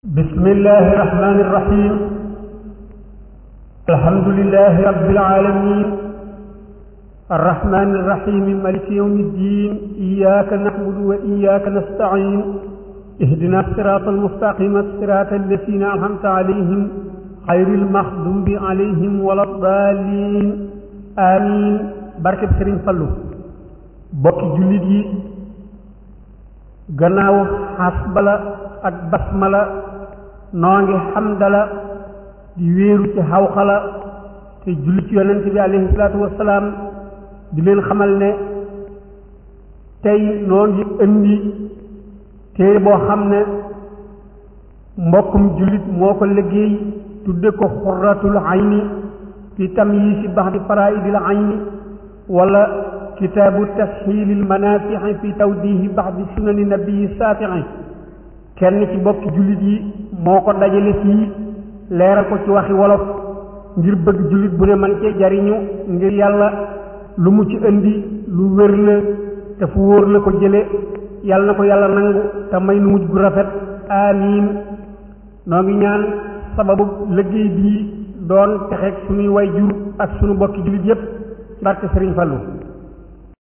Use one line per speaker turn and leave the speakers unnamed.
بسم الله الرحمن الرحيم الحمد لله رب العالمين الرحمن الرحيم ملك يوم الدين إياك نعبد وإياك نستعين اهدنا الصراط المستقيم الصراط الذين أنعمت عليهم غير المغضوب عليهم ولا الضالين آمين barkeb Sëriñ Fallu bokki jullit yi gannaaw xasbala ak basmala noo ngi xamdala di wéeru ci xawxala te julli ci yonent bi alayhi salaatu wasalaam di leen xamal ne tey noo ngi indi téere boo xam ne mbokkum jullit moo ko liggéey tudde ko xurratul ayni fi tamyiisi baxdi faraidil ayni wala kitaabu tasxiilil manafixi fi tawdihi baxdi sunani nabii saafici kenn ci bokki jullit yi moo ko dajale fii leeral ko ci waxi wolof ngir bëgg jullit bu ne man cee jariñu ngir yàlla lu mu ci indi lu wér la te fu wóor la ko jële yàlla na ko yàlla nangu te may nu mujj gu rafet amiin noo ngi ñaan sababu liggéey bii doon texeeg suñuy way jur ak suñu bokki jullit yépp barke Sëriñ Fallu